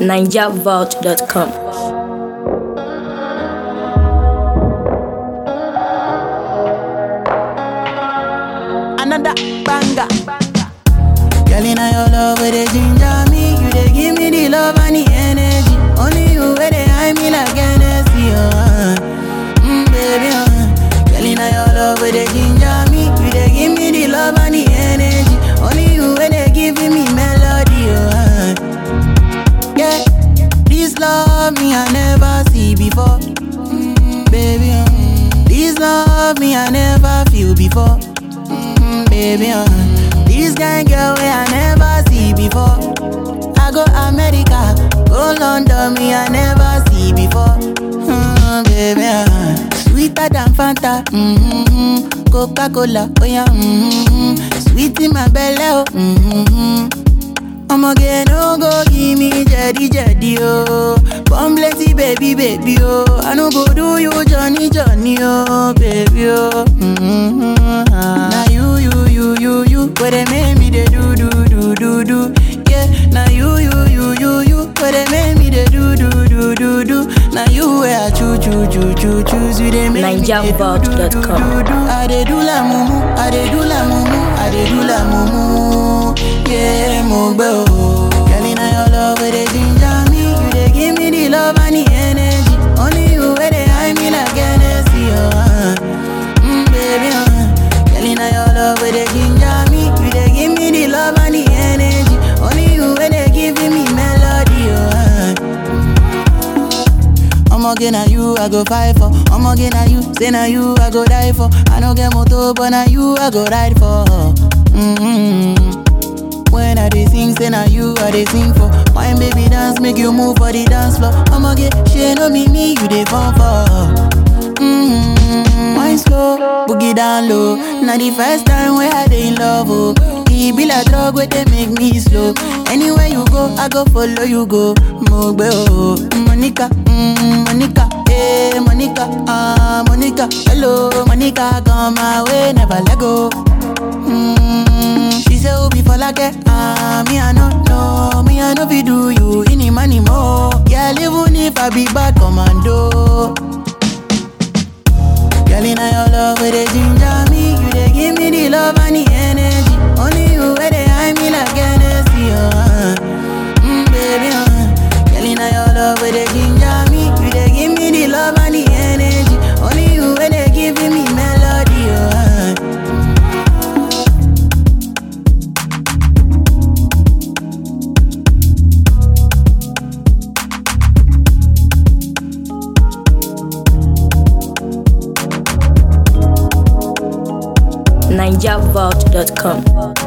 NigerVault.com. another banger. Girl, in your love, where they ginger me, you they give me the love and the energy. Only you where they hide me like Hennessy, uh. Mm, baby, uh. Girl, in your love, where they ginger me, you they give me the love and the energy. Only you where they giving me melody, uh. Yeah, this love me I never see before, mm, baby, uh. This love me I never feel before mm, baby. Uh. This kind girl way I never see before. I go America, go London, me I never see before. Mm, baby, uh. sweeter than Fanta, mm-hmm. Coca Cola, oh yeah, mm-hmm. sweet in my belly, oh. Mm-hmm. I'ma get no go give me jetty jetty oh. Come plenty baby baby oh. I no go do you Johnny Johnny oh baby oh. Mm-hmm. Now you you you you you where they make me they do do do do do. Yeah. Now you you you you you where they make me they do do do do do. Now you where I choo choo choo choo choose you they make me they do do do do do NigerVault.com. do. I dey do la mumu, I dey do la mumu, I dey do la mumu. Yeah, mo gbẹ o. Girl, inna your love where they ginger me, you dey give me the love and the energy. Only you where they hide me like Hennessy, oh. Uh. Mm, baby, uh. Girl, inna your love where they ginger me, you dey give me the love and the energy. Only you where they giving me melody, oh. Uh. Omoge na you I go fight for. Omoge na you, say na you I go die for. I no get motor, but na you I go ride for. Mm-hmm. When I dey sing, say na you I dey sing for. Wine baby dance, make you move for the dance floor. Omoge, she no be me, you dey fall for. Mm-hmm. Wine slow, boogie down low. Now the first time where I dey in love, oh. E be like drug where they make me slow. Anywhere you go, I go follow you go. Mogbe oh, Monica, mm, Monica, hey Monica, ah Monica, hello Monica, come my way, never let go. Mm, she say Obi for like ah me I no know, me I no fi do you any money more. Yeah, even if I be bad commando. Girl, inna your love where they ginger me, you they give me the love and the energy. Only you where they hide me like Hennessy, oh. Uh. Mm, baby, uh. Girl, inna your love where they ginger me, you they give me the love and the energy. Only you where they giving me melody, oh. Uh. NigerVault.com.